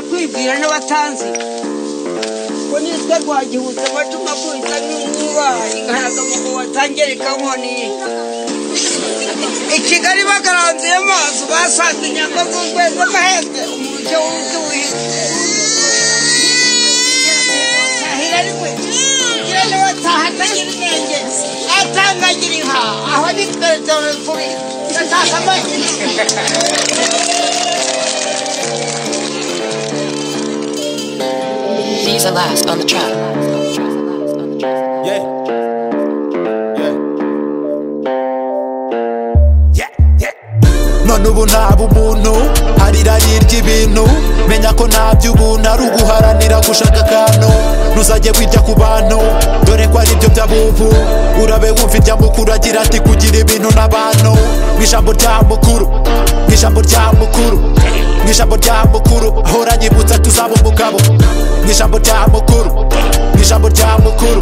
kwibwira n'abatanzi ko nitwe rwagihutse amacu makubita n'inkuba inkaraga mu watangera ikankoniye i kigali bagaranzuye amazu basanze inyama z'ukwezi amahembe umujyi wundi wihinze atangagira inka aho ni twerekana turi ndashaka amahirwe These are last on the track. Yeah. none ubu naba umuntu harirari ry'ibintu menya ko nta by'ubuntu ari uguharanira gushaka akantu ntuzajye wirya ku bantu dore ko ari byo by'abubu urabe wumva irya mukuru agira ati kugira ibintu n'abantu mu ijambo rya mukuru mu ijambo rya mukuru mu ijambo rya mukuru ahora nyibutsa tuzaba umugabo mu ijambo rya mukuru mu ijambo rya mukuru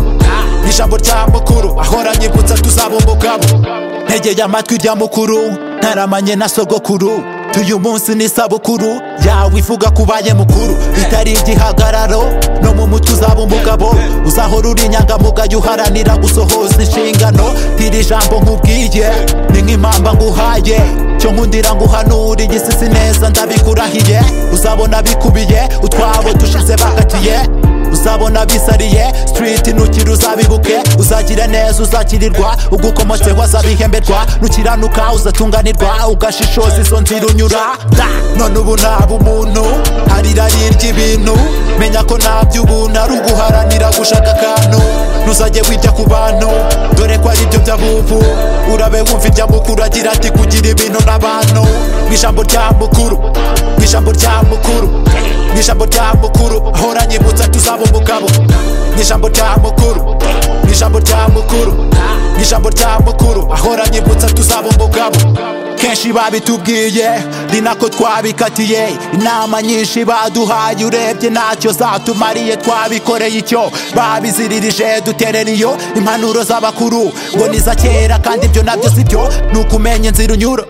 mu ijambo rya mukuru ahora nyibutsa tuzaba umugabo ntegeye amatwi rya mukuru ntaramanye na sogokuru tuyu munsi ni sabukuru yawe ivuga kubaye mukuru bitari igihagararo no mu mutwe uzaba umugabo uzahora uri inyangamugayo uharanira gusohoza inshingano tiri jambo nkubwiye ni nk'impamba nguhaye cyo nkundira nguhanura igisisi neza ndabikurahiye uzabona bikubiye utwabo dushize bakatiye uzabona bisariye street nukiri uzabibuke uzagira neza uzakirirwa ugukomotseho azabihemberwa nukiranuka uzatunganirwa ugashishoza izo nzira unyura Da! none ubu naba umuntu harirari ry'ibintu menya ko nta by'ubuntu ari uguharanira gushaka akantu ntuzajye wirya ku bantu dore ko ari byo by'abubu urabe wumva irya mukuru agira ati kugira ibintu n'abantu mu ijambo rya mukuru mu ijambo rya mukuru mu ijambo rya mukuru ahora nyibutsa tuzaba umugabo mu ijambo rya mukuru mu ijambo rya mukuru mu ijambo rya mukuru ahora nyibutsa tuzaba umugabo kenshi babitubwiye ni nako twabikatiye inama nyinshi baduhaye urebye ntacyo zatumariye twabikoreye icyo babiziririje duterera iyo impanuro z'abakuru ngo ni iza kera kandi ibyo nabyo si byo ni ukumenya inzira unyura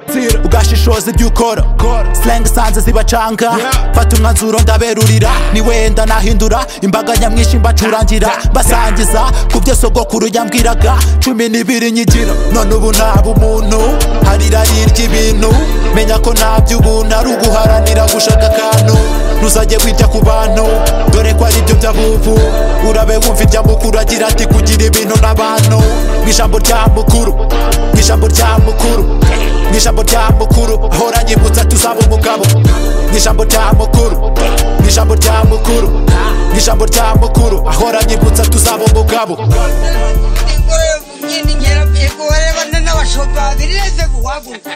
ugashishoza ibyo ukora sirenga sanze zibacanga fata umwanzuro ndaberurira ni wenda nahindura imbaga nyamwinshi mbacurangira basangiza ku byo sogokuru yambwiraga cumi n'ibiri nyigira none ubu naba umuntu harirari ry'ibintu menya ko nta by'ubuntu ari uguharanira gushaka akantu ntuzajye wirya ku bantu dore ko ari byo by'abubu urabe wumva irya mukuru agira ati kugira ibintu n'abantu mu ijambo rya mukuru mu ijambo rya mukuru mu ijambo rya mukuru ahora nyibutsa tuzaba umugabo mu ijambo rya mukuru mu ijambo rya mukuru mu ijambo rya mukuru ahora nyibutsa tuzaba umugabo ingoro yo mu myenda ingera mihigo warebana n'abashoferi reze guhaguruka